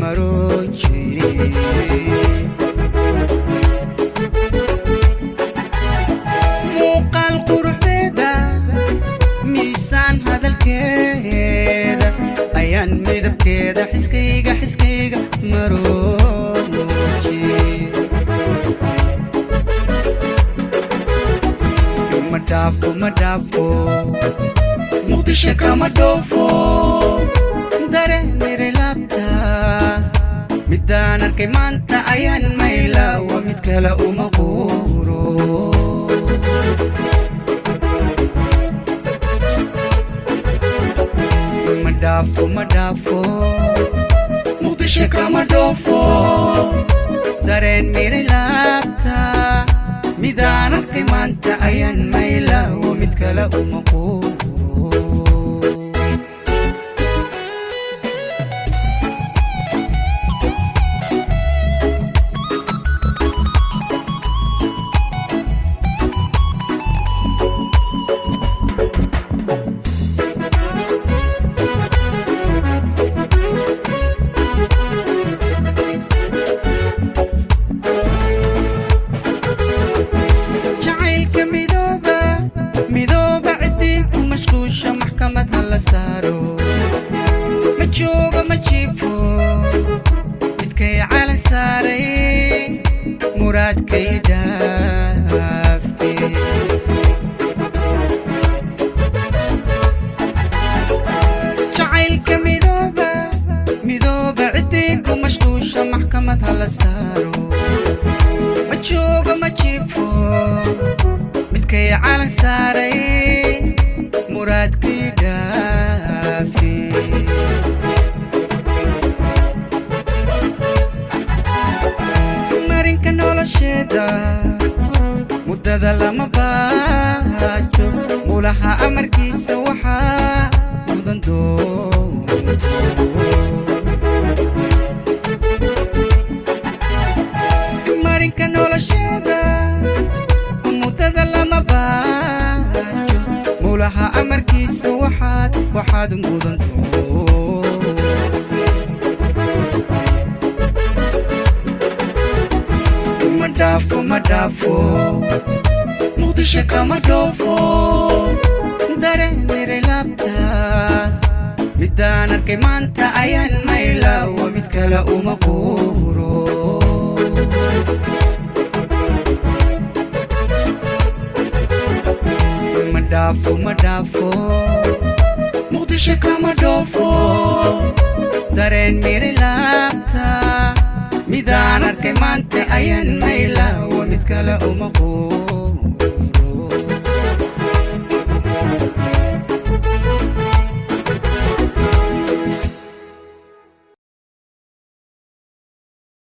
maroojay muuqaal quruxdeeda miisaan hadalkeeda ayaan midabkeeda xiskayga xiskayga marooji ma dhaafo ma dhaafo muqdisho kama dhoofo dareemire laabta midaan arkay maanta ayaan maylaawa mid kale uma quuro ma dhaafo ma dhaafo muqdisho kama dhoofo dareen mire laabta midaan arkay maanta ayaan maylaawo mid kale uma quuro jacaylka midooba midooba ciddii ku mashquusha maxkamad ha la saaro ma joogo ma jiifo midkay calan saaray muraadkay dhaafe jacaylka midooba midooba ciddii ku mashquusha maxkamad ha la saaro ma joogo ma jiifo midkay calan saaray muraadkii dhaafi marinka nolosheeda muddada lama baajo mulaha amarkiisa waxaa mudan doonto marinka nolosheeda muddada lama baajo mulaha amarkiisa waxaad waxaad mudanto ma dhaafo ma dhaafo muqdisho kama dhoofo dareemire laabta midaan arkay maanta ayaan maylaawo mid kale uma quuro ma dhaafo ma dhaafo muqdisho kama dhoofo dareen mire laabta midaan arkay maanta ayaan maylaawo mid kale uma quuro